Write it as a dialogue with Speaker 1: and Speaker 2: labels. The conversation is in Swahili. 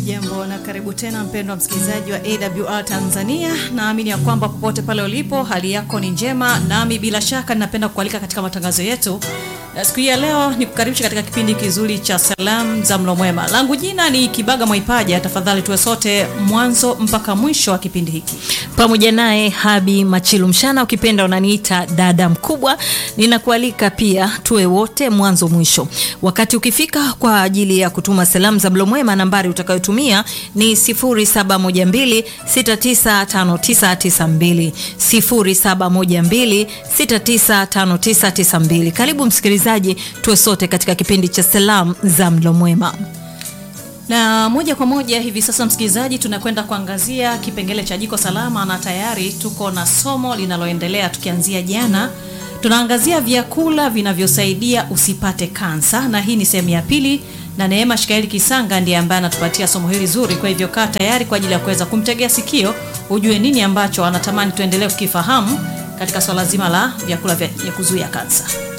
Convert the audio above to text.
Speaker 1: Hujambo na karibu tena mpendwa msikilizaji wa AWR Tanzania. Naamini ya kwamba popote pale ulipo hali yako ni njema, nami bila shaka ninapenda kualika katika matangazo yetu na siku hii ya leo ni kukaribisha katika kipindi kizuri cha salamu za mlo mwema. Langu jina ni Kibaga Mwaipaja. Tafadhali tuwe sote mwanzo mpaka mwisho wa kipindi hiki
Speaker 2: pamoja naye Habi Machilu Mshana, ukipenda unaniita dada mkubwa. Ninakualika pia tuwe wote mwanzo mwisho. Wakati ukifika kwa ajili ya kutuma salamu za mlo mwema, nambari utakayotumia ni 0712695992 0712695992. Karibu msikilizaji, tuwe sote katika kipindi cha salamu za mlo mwema
Speaker 1: na moja kwa moja hivi sasa msikilizaji, tunakwenda kuangazia kipengele cha jiko salama, na tayari tuko na somo linaloendelea tukianzia jana. Tunaangazia vyakula vinavyosaidia usipate kansa, na hii ni sehemu ya pili, na Neema Shikaeli Kisanga ndiye ambaye anatupatia somo hili zuri. Kwa hivyo kaa tayari kwa ajili ya kuweza kumtegea sikio, ujue nini ambacho anatamani tuendelee kukifahamu katika swala zima la vyakula vya kuzuia kansa.